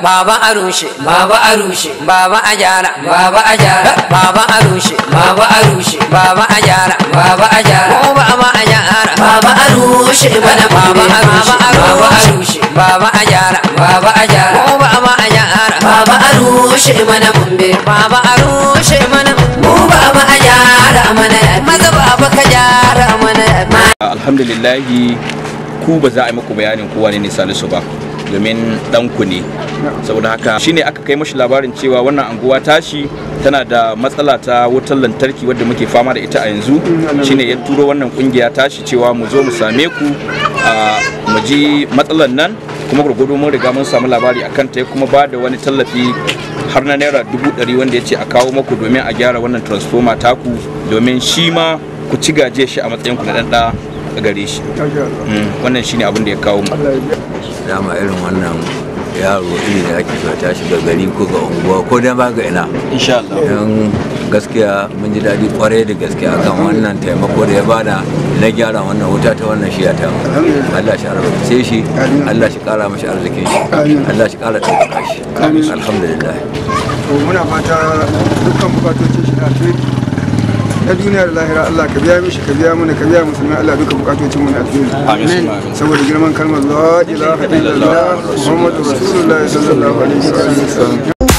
baba a rushe baba a rushe baba a gyara baba a gyara baba a rushe baba a rushe baba a gyara baba a gyara ko baba a gyara baba a rushe mana baba a rushe baba a rushe baba a gyara baba a gyara ko baba a gyara baba a rushe mana mumbe baba a rushe mana mu baba a gyara mana maza baba ka gyara mana alhamdulillahi ku ba za a yi muku bayanin kowa ne salisu ba domin ɗanku ne saboda haka shine aka kai mashi labarin cewa wannan anguwa tashi tana da matsala ta wutar lantarki wadda muke fama da ita a yanzu shine ya turo wannan kungiya tashi cewa mu zo mu same ku a mu ji matsalar nan kuma gurgudu mun riga mun samu labari akan ta ya kuma ba da wani tallafi har na naira dubu ɗari wanda ya ce a kawo maku domin a gyara wannan transformer taku domin shi ma ku ci gaje shi a matsayin ku na ɗan ɗa a gare shi Mm, wannan shine abin da ya kawo mu dama irin wannan yaro iri da ake so ta shiga gari ko ga unguwa ko dan ba ga ina insha Allah don gaskiya mun ji daɗi kwarai da gaske akan wannan taimako da ya bada na gyara wannan wuta ta wannan shiya ta mu. Allah shi albarkace shi Allah shi kara mashi arzikin shi Allah shi kara ɗaukaka shi alhamdulillah to muna fata dukkan bukatocin shi na alheri na duniya da lahira Allah ka biya mishi ka biya mana ka biya musulmi Allah duka bukatocin mu na alheri amin saboda girman kalmar la ilaha illallah muhammadu rasulullahi sallallahu alaihi wasallam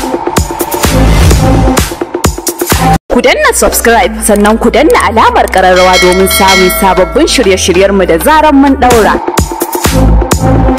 Ku danna subscribe sannan ku danna alamar ƙararrawa domin samun sababbin shirye-shiryenmu da zaran mun ɗaura.